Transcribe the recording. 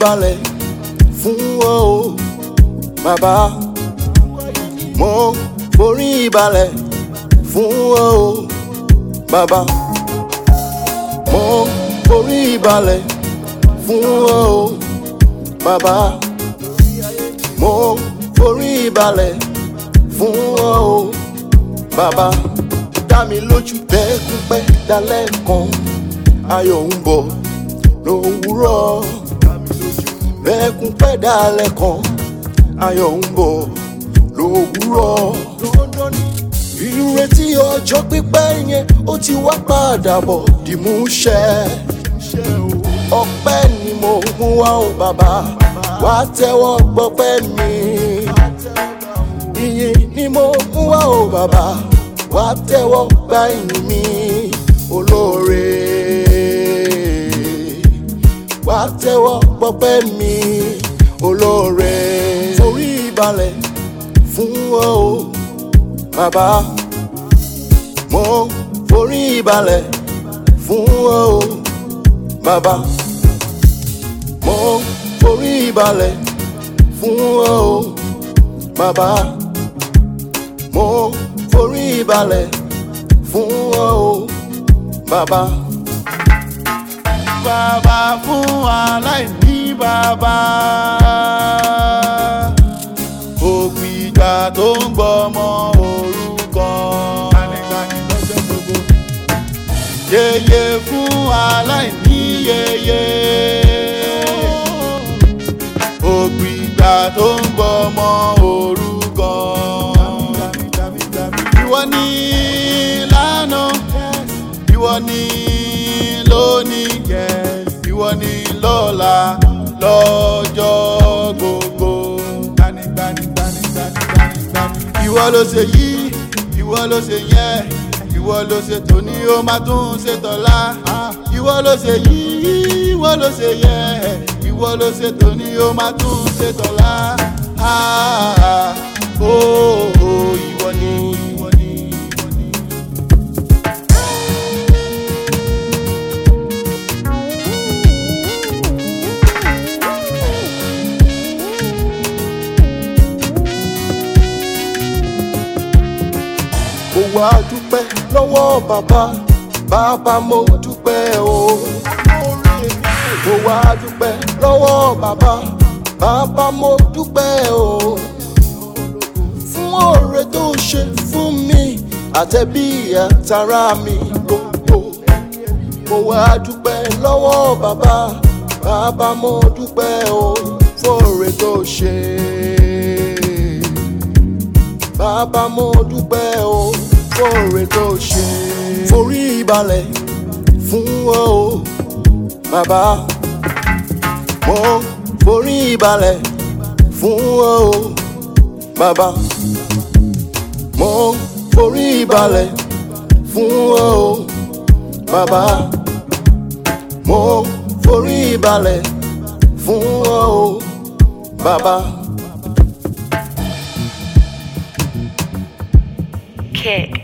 balẹ̀ fún ọ o bàbá mo forí balẹ̀ fún ọ o bàbá mo forí balẹ̀ fún ọ o bàbá mo forí balẹ̀ fún ọ o bàbá dá mi lójú bẹ́ẹ̀kúpẹ́ dalẹ́ kan ayọ̀ ń bọ̀ lówùúrọ̀ bẹ́ẹ̀kúpẹ́ dalẹ́ kan ayọ̀ ń bọ̀ lówùúrọ̀ ìrètí ọjọ́ pípẹ́ yẹn ó ti wá padà bọ̀ dìmúṣẹ ọpẹ́ ni mo mú wá o bàbá wá tẹ́wọ́ gbọ́pẹ́ mi ìyìn ni mo mú wá o bàbá wá tẹ́wọ́ gba ìyìn mi olóore wá tẹ́wọ́ gbọ́pẹ́ mi olóore forí balẹ̀ fún ọ o bàbá mo forí balẹ̀ fún ọ o bàbá mo forí balẹ̀ fún ọ o bàbá mo forí balẹ̀ fún ọ o bàbá. bàbá fún aláìní bàbá ògbìjà tó ń gbọmọ òrukàn yeye fún aláìní yeye ògbìjà tó ń gbọmọ òrukàn ìwọ ni lánàá ìwọ ni lónìí ìwọ ni lọ́la lọ́jọ́ gbogbo. ìwọ ló ṣe yí ìwọ ló ṣe yẹ ìwọ ló ṣe tòní ó máa tún ṣe tọ̀la. ìwọ ló ṣe yí ìwọ ló ṣe yẹ ìwọ ló ṣe tòní ó máa tún ṣe tọ̀la. ó ìwọ ni ìwọ ni ìwọ ni. mo wá dúpẹ́ lọ́wọ́ bàbá bàbá mo dúpẹ́ o. mo wá dúpẹ́ lọ́wọ́ bàbá bàbá mo dúpẹ́ o. fún oore tó ṣe fún mi àtẹ̀bí àtàrà mi gbogbo. mo wá dúpẹ́ lọ́wọ́ bàbá bàbá mo dúpẹ́ o. fún oore tó ṣe bàbá mo dúpẹ́ o fóore tó ṣe. forí balẹ̀ fún ọ o bàbá mo forí balẹ̀ fún ọ o bàbá mo forí balẹ̀ fún ọ o bàbá mo forí balẹ̀ fún ọ o bàbá. Kick.